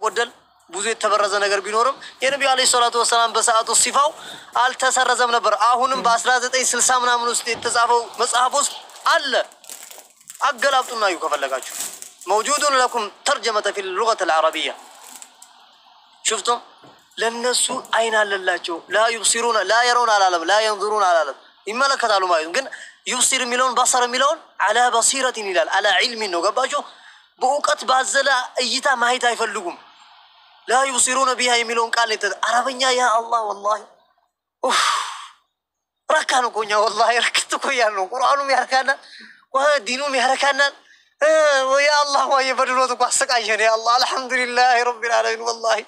ጎደል ብዙ የተበረዘ ነገር ቢኖርም የነቢዩ ዓለይሂ ሰላቱ ወሰላም በሰዓቱ ሲፋው አልተሰረዘም ነበር። አሁንም በ1960 ምናምን ውስጥ የተጻፈው መጽሐፍ ውስጥ አለ። አገላብጡና እዩ ከፈለጋችሁ። መውጁዱን ለኩም ተርጀመተ ፊ ሉገት አልዓረቢያ ሽፍቱም ለነሱ አይን አለላቸው። ላ ዩብሲሩን ላ የረውን አላለም፣ ላ የንظሩን አላለም። ይመለከታሉ ማለት ነው። ግን ዩብሲር የሚለውን በሰር የሚለውን አላ በሲረቲን ይላል። አላ ዒልሚን ነው። ገባችሁ? በእውቀት ባዘለ እይታ ማየት አይፈልጉም። ላ ዩብሲሩነ ቢሃ የሚለውን ቃል የተ አረበኛ ያ አላህ ወላሂ ኡፍ ረካን እኮ እኛ ወላሂ ረክት እኮ እያልን ነው። ቁርአኑም ያረካናል፣ ዲኑም ያረካናል። ያ አላህ ዋ የበድሎት እኮ አሰቃየን። ያ አላህ አልሐምዱሊላህ ረቢል ዓለሚን ወላሂ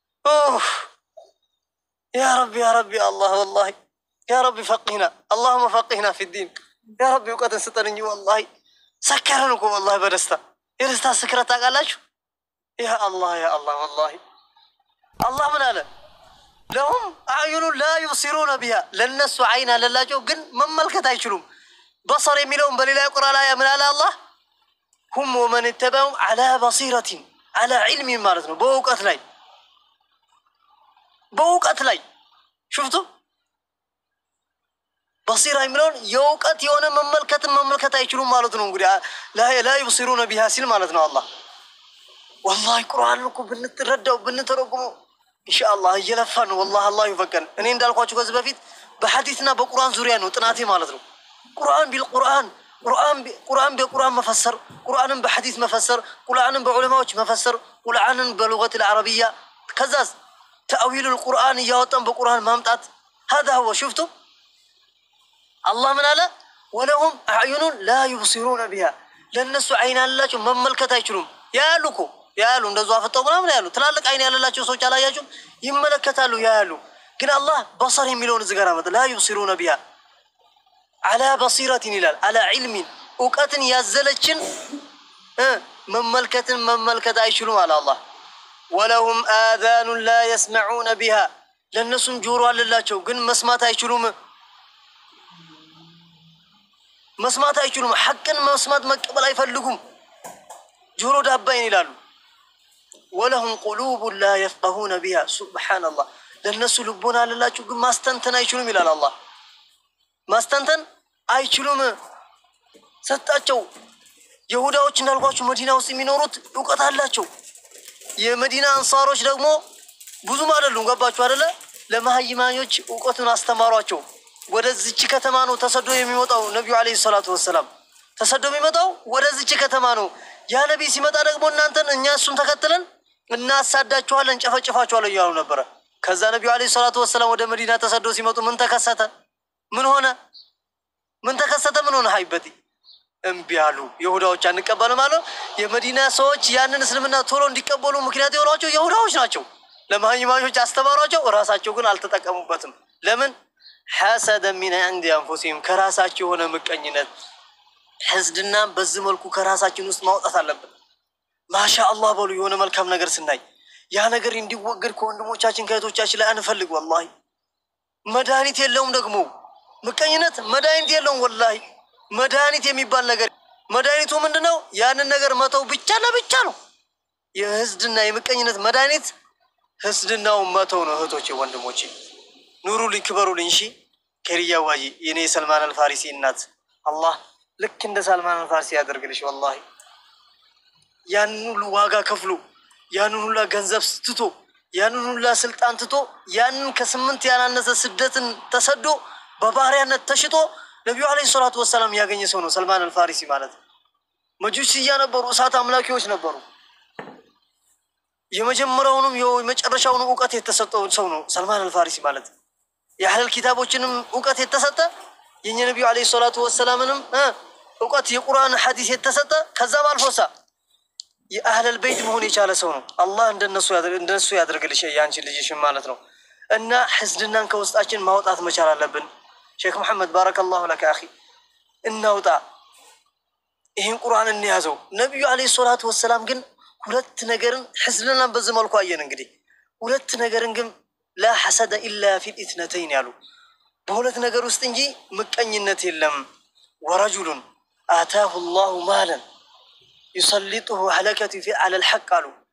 ያ ረቢ ያ ረቢ አላህ ወላሂ ያ ረቢ ፈቂህና አላሁመ ፈቂህና ፊዲን ያ ረቢ እውቀትን ስጠን እንጂ ወላሂ ሰከረን እኮ ወላሂ በደስታ የደስታ ስክረት ታውቃላችሁ። ያ አላህ ያ አላህ ወላሂ አላህ ምን አለ? ለሁም አዕዩኑን ላ ዩብሲሩነ ቢሃ ለነሱ አይን አለላቸው ግን መመልከት አይችሉም። በሰር የሚለውን በሌላ ቁርአን ላይ ምን አለ አላህ? ሁም ወመን ተበዑም አላ በሲረቲን አላ ዒልሚን ማለት ነው በእውቀት ላይ በእውቀት ላይ ሽፍቱ በሲራ የሚለውን የእውቀት የሆነ መመልከትን መመልከት አይችሉም ማለት ነው። እንግዲህ ላ ዩብሲሩነ ቢሃ ሲል ማለት ነው አላህ ወላሂ ቁርአን እኮ ብንትረዳው ብንተረጉመው ኢንሻአላህ እየለፋን ነው። ወላሂ አላህ ይፈቀን። እኔ እንዳልኳችሁ ከዚህ በፊት በሐዲስና በቁርአን ዙሪያ ነው ጥናቴ ማለት ነው። ቁርአን ቢልቁርአን ቁርአን በቁርአን መፈሰር፣ ቁርአንን በሐዲስ መፈሰር፣ ቁርአንን በዑለማዎች መፈሰር፣ ቁርአንን በሉገት አልዓረቢያ ከዛስ ተአዊሉል ቁርአን እያወጣን በቁርአን ማምጣት ሀዛ ሁወ ሽፍቱ አላህ ምን አለ? ወለሁም አዕዩኑን ላ ዩብሲሩነ ቢሃ ለእነሱ አይን ያላቸው መመልከት አይችሉም። ያያሉ እኮ ያያሉ፣ እንደዙ አፈጠው ምናምን ያሉ ትላልቅ አይን ያለላቸው ሰዎች አላያችሁም? ይመለከታሉ፣ ያያሉ። ግን አላህ በሰር የሚለውን እዚህ ጋር መጣ። ላ ዩብሲሩነ ቢሃ አላ በሲረትን ይላል። አላ ዒልሚን እውቀትን ያዘለችን መመልከትን መመልከት አይችሉም አለ አላህ ወለሁም አዛኑን ላ የስመዑነ ቢሃ ለእነሱም ጆሮ አለላቸው ግን መስማት አይችሉም። መስማት አይችሉም። ሐቅን መስማት መቀበል አይፈልጉም። ጆሮ ዳባይን ይላሉ። ወለሁም ቁሉቡን ላ የፍቀሁነ ቢሃ ሱብሓነላህ ለእነሱ ልቦና አለላቸው ግን ማስተንተን አይችሉም ይላል አላህ። ማስተንተን አይችሉም ሰጣቸው። የሁዳዎች እንዳልኳችሁ መዲና ውስጥ የሚኖሩት እውቀት አላቸው። የመዲና አንሳሮች ደግሞ ብዙም አይደሉም። ገባችሁ አይደለ? ለመሀይማኞች እውቀቱን አስተማሯቸው። ወደዚች ከተማ ነው ተሰዶ የሚመጣው ነቢዩ ዓለይሂ ሰላቱ ወሰላም ተሰዶ የሚመጣው ወደዚች ከተማ ነው። ያ ነቢይ ሲመጣ ደግሞ እናንተን እኛ እሱን ተከትለን እናሳዳችኋለን፣ ጨፈጭፋችኋለን እያሉ ነበረ። ከዛ ነቢዩ ዓለይሂ ሰላቱ ወሰላም ወደ መዲና ተሰዶ ሲመጡ ምን ተከሰተ? ምን ሆነ? ምን ተከሰተ? ምን ሆነ? ሀይበቲ እምቢ አሉ። ይሁዳዎች አንቀበልም አሉ። የመዲና ሰዎች ያንን እስልምና ቶሎ እንዲቀበሉ ምክንያት የሆኗቸው ይሁዳዎች ናቸው። ለመሀይማኞች አስተማሯቸው፣ እራሳቸው ግን አልተጠቀሙበትም። ለምን? ሐሰደ ሚን ዐንዲ አንፉሲሂም ከራሳቸው የሆነ ምቀኝነት ሕዝድና በዚህ መልኩ ከራሳችን ውስጥ ማውጣት አለብን። ማሻ አላህ በሉ። የሆነ መልካም ነገር ስናይ ያ ነገር እንዲወገድ ከወንድሞቻችን ከእህቶቻችን ላይ አንፈልግ። ወላሂ መድኃኒት የለውም ደግሞ ምቀኝነት መድኃኒት የለውም። ወላሂ መድኃኒት የሚባል ነገር መድኃኒቱ ምንድን ነው? ያንን ነገር መተው ብቻ ለብቻ ነው። የህዝድና የምቀኝነት መድኃኒት ህዝድናውን መተው ነው። እህቶቼ ወንድሞቼ፣ ኑሩልኝ፣ ክበሩልኝ። እሺ ከሪያ ዋጂ የኔ የሰልማን አልፋሪሲ እናት አላህ ልክ እንደ ሰልማን አልፋሪሲ ያደርግልሽ። ወላሂ ያንን ሁሉ ዋጋ ከፍሎ ያንን ሁላ ገንዘብ ትቶ ያንን ሁላ ስልጣን ትቶ ያንን ከስምንት ያላነሰ ስደትን ተሰዶ በባሪያነት ተሽጦ ነቢዩ ዓለይሂ ሰላቱ ወሰላም ያገኘ ሰው ነው ሰልማን አልፋሪሲ ማለት። መጁስያ ነበሩ፣ እሳት አምላኪዎች ነበሩ። የመጀመሪያውንም የመጨረሻውን እውቀት የተሰጠው ሰው ነው ሰልማን አልፋሪሲ ማለት። የአህለል ኪታቦችንም እውቀት የተሰጠ የእኛ ነቢዩ ዓለይሂ ሰላቱ ወሰላምንም እውቀት የቁርአን ሐዲስ የተሰጠ ከዛም አልፎሳ የአህለል ቤት መሆን የቻለ ሰው ነው። አላህ እንደነሱ ያደርግልሽ የአንቺን ልጅሽን ማለት ነው። እና ሕዝድናን ከውስጣችን ማውጣት መቻል አለብን። ሼክ መሐመድ ባረከላሁ ለከ አኺ፣ እናውጣ፣ ይህን ቁርአን እንያዘው። ነቢዩ ዓለይሂ ሰላቱ ወሰላም ግን ሁለት ነገርን ሕዝድናን በዚህ መልኩ አየን። እንግዲህ ሁለት ነገርን ግን ላ ሐሰደ ኢላ ፊል ኢትነተይን ያሉ በሁለት ነገር ውስጥ እንጂ ምቀኝነት የለም። ወረጁሉን አታሁ ላሁ ማለን ዩሰሊጡሁ ሀለከቱ ፊ አለል ሐቅ አሉ።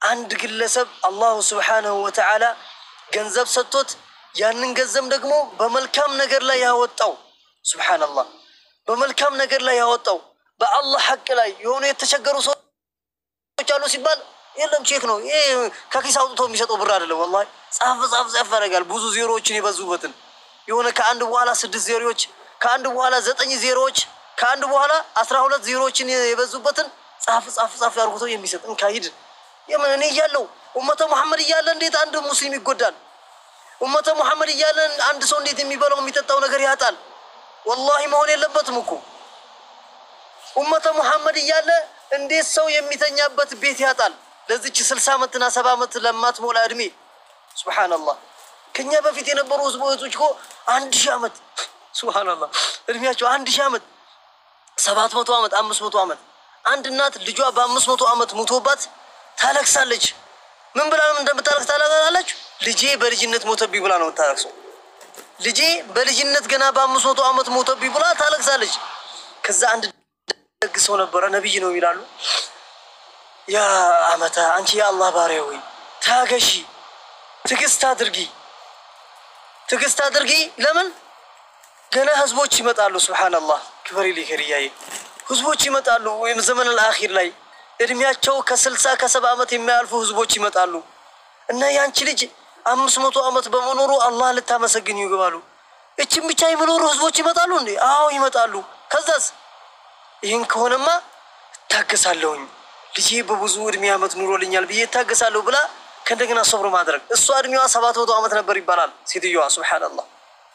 አንድ ግለሰብ አላሁ ስብሓነሁ ወተዓላ ገንዘብ ሰጥቶት ያንን ገንዘብ ደግሞ በመልካም ነገር ላይ ያወጣው ሱብሓነላህ፣ በመልካም ነገር ላይ ያወጣው በአላህ ሐቅ ላይ የሆኑ የተቸገሩ ሰዎች አሉ ሲባል የለም ቼክ ነው ይሄ ከኪስ አውጥቶ የሚሰጠው ብር አይደለም። ወላሂ ጻፍ ጻፍ ጻፍ ያደርጋል ብዙ ዜሮዎችን የበዙበትን የሆነ ከአንድ በኋላ ስድስት ዜሮዎች ከአንድ በኋላ ዘጠኝ ዜሮዎች ከአንድ በኋላ አስራ ሁለት ዜሮዎችን የበዙበትን ጻፍ ጻፍ ጻፍ አድርጎቶ የሚሰጥ እንካሂድ የምን እኔ እያለው ኡመተ ሙሐመድ እያለ እንዴት አንድ ሙስሊም ይጎዳል? ኡመተ ሙሐመድ እያለ አንድ ሰው እንዴት የሚበላው የሚጠጣው ነገር ያጣል? ወላሂ መሆን የለበትም እኮ ኡመተ ሙሐመድ እያለ እንዴት ሰው የሚተኛበት ቤት ያጣል? ለዚች ስልሳ ዓመትና ሰባ ዓመት ለማትሞላ እድሜ ሱብሓነላህ። ከኛ በፊት የነበሩ ህዝቦ እህቶች እኮ አንድ ሺህ ዓመት ሱብሓነላህ እድሜያቸው አንድ ሺህ ዓመት ሰባት መቶ ዓመት አምስት መቶ ዓመት አንድ እናት ልጇ በአምስት መቶ ዓመት ሙቶባት ታለቅሳለች። ምን ብላ እንደምታለቅስ ታለቅሳለች? ልጄ በልጅነት ሞተብኝ ብላ ነው የምታለቅሰው። ልጄ በልጅነት ገና በአምስት መቶ ዓመት ሞተብኝ ብላ ታለቅሳለች። ከዛ አንድ ደግ ሰው ነበረ፣ ነቢይ ነው ይላሉ። ያ አመታ አንቺ የአላህ ባሪያ ሆይ ታገሺ፣ ትዕግስት አድርጊ፣ ትዕግስት አድርጊ። ለምን ገና ህዝቦች ይመጣሉ። ሱብሓነላህ ክበሪ ሊከርያዬ ህዝቦች ይመጣሉ። ወይም ዘመን አልአኺር ላይ እድሜያቸው ከስልሳ ከሰባ ዓመት የሚያልፉ ህዝቦች ይመጣሉ እና ያንቺ ልጅ አምስት መቶ ዓመት በመኖሩ አላህ ልታመሰግን ይገባሉ። እችን ብቻ የሚኖሩ ህዝቦች ይመጣሉ እንዴ? አዎ ይመጣሉ። ከዛስ ይህን ከሆነማ እታገሳለሁኝ ልጄ በብዙ እድሜ ዓመት ኑሮልኛል ብዬ እታገሳለሁ ብላ ከእንደገና ሰብሮ ማድረግ። እሷ እድሜዋ ሰባት መቶ ዓመት ነበር ይባላል ሴትዮዋ። ሱብሓነላህ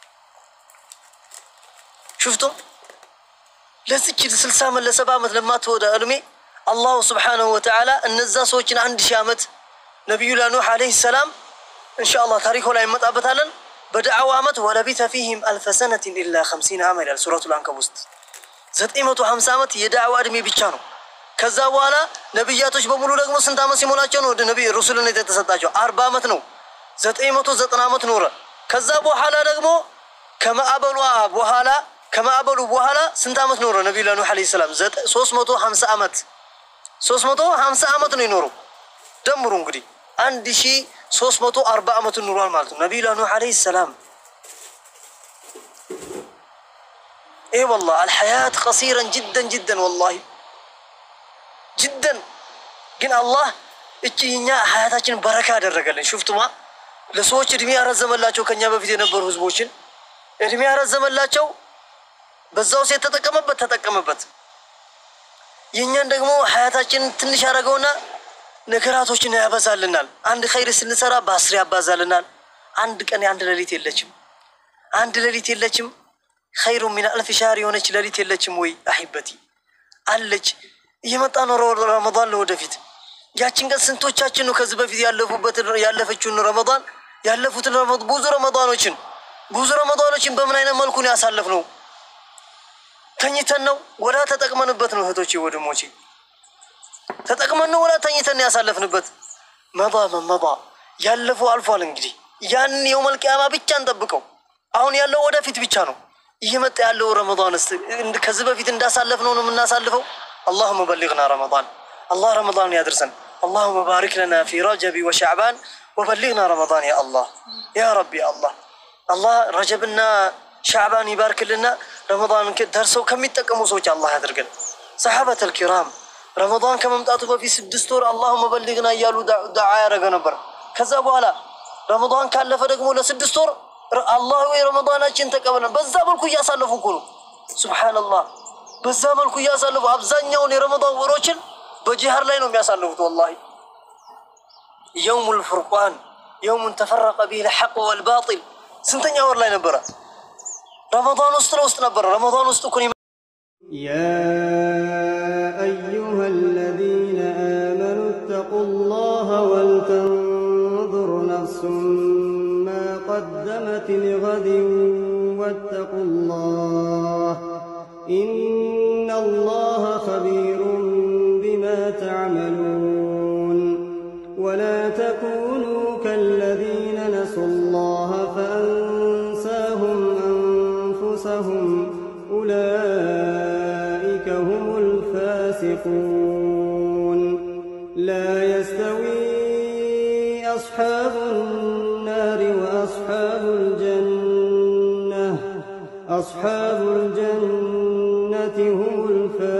ሽፍቶም ለዚች ስልሳ ዓመት ለሰባ ዓመት ለማትወዳ እድሜ አላሁ ስብሓነሁ ወተዓላ እነዛ ሰዎችን አንድ ሺህ ዓመት ነቢዩላ ኑሕ ዓለይሂ ሰላም እንሻአላህ ታሪኮ ላይ እንመጣበታለን። በደዓዋ ዓመት ወለቢተ ፊህም አልፈ ሰነትን ኢላ ከምሲን ዓመት ይላል ሱረቱል አንከቡት ውስጥ ዘጠኝ መቶ ሀምሳ ዓመት የዳዕዋ እድሜ ብቻ ነው። ከዛ በኋላ ነቢያቶች በሙሉ ደግሞ ስንት ዓመት ሲሞላቸው ነው ወደ ነቢ ሩሱልነት የተሰጣቸው? አርባ ዓመት ነው። ዘጠኝ መቶ ዘጠና ዓመት ኖረ። ከዛ በኋላ ደግሞ ከማዕበሏ በኋላ ከማዕበሉ በኋላ ስንት ዓመት ኖረ ነቢዩላ ኑሕ ዓለይሂ ሰላም? ሶስት መቶ ሀምሳ ዓመት ሶስት መቶ ሀምሳ ዓመት ነው የኖረው። ደምሩ እንግዲህ አንድ ሺ ሶስት መቶ አርባ ዓመቱን ኑሯል ማለት ነው ነቢዩላ ኑሕ ዓለይሂ ሰላም። ይህ ወላሂ አልሐያት ቀሲረን ጅደን ጅደን ወላሂ ጅደን ግን አላህ እቺ እኛ ሀያታችንን በረካ ያደረገልን ሽፍቱማ ለሰዎች እድሜ ያረዘመላቸው ከኛ በፊት የነበሩ ህዝቦችን እድሜ ያረዘመላቸው በዛው ሴት ተጠቀመበት ተጠቀመበት። የእኛን ደግሞ ሀያታችንን ትንሽ ያደረገውና ነገራቶችን ያበዛልናል። አንድ ኸይር ስንሰራ በአስር ያባዛልናል። አንድ ቀን የአንድ ሌሊት የለችም፣ አንድ ሌሊት የለችም። ኸይሩ ሚን አልፍ ሻህር የሆነች ሌሊት የለችም ወይ አሂበቲ አለች። እየመጣ ነው ረመዳን ለወደፊት ያችን ቀን ስንቶቻችን ነው ከዚህ በፊት ያለፉበትን ያለፈችውን ረመዳን ያለፉትን ብዙ ረመዳኖችን ብዙ ረመዳኖችን በምን አይነት መልኩ ነው ያሳለፍነው? ተኝተን ነው ወላ ተጠቅመንበት ነው? እህቶቼ ወንድሞቼ ተጠቅመን ነው ወላ ተኝተን ነው ያሳለፍንበት? መባ መመባ ያለፈው አልፏል። እንግዲህ ያን የውመል ቂያማ ብቻ እንጠብቀው። አሁን ያለው ወደፊት ብቻ ነው። እየመጣ ያለው ረመዳን ከዚህ በፊት እንዳሳለፍነው ነው የምናሳልፈው። አላሁመ በሊግና ረመዳን አላህ ረመዳን ያድርሰን። አላሁመ ባሪክ ለና ፊ ረጀቢ ወሻዕባን ወበሊግና ረመዳን ያ አላህ ያ ረቢ አላህ አላህ ረጀብና ሻዕባን ይባርክልና ረመዳን ደርሰው ከሚጠቀሙ ሰዎች አላህ ያድርገን። ሰሓበተል ኪራም ረመዳን ከመምጣቱ በፊት ስድስት ወር አላሁመ በሊግና እያሉ ዱዓ ያደረገ ነበር። ከዛ በኋላ ረመዳን ካለፈ ደግሞ ለስድስት ወር አላህ ወይ ረመዳናችን ተቀበለን። በዛ መልኩ እያሳለፉ እኮ ነው። ሱብሓነላህ በዛ መልኩ እያሳለፉ አብዛኛውን የረመዳን ወሮችን በጂሃር ላይ ነው የሚያሳልፉት። ወላሂ የውሙል ፉርቃን የውሙን ተፈረቀ ቢሂል ሐቅ ወልባጢል ስንተኛ ወር ላይ ነበረ? ረመዳን ውስጥ ለውስጥ ነበረ። ረመዳን ውስጥ እኮ يا أيها الذين آمنوا اتقوا الله ولتنظر نفس ما قدمت لغد واتقوا الله إن الله خبير بما تعملون ولا تكونوا كالذين نسوا الله فأنساهم أنفسهم أولئك هم الفاسقون لا يستوي أصحاب النار وأصحاب الجنة أصحاب الجنة هم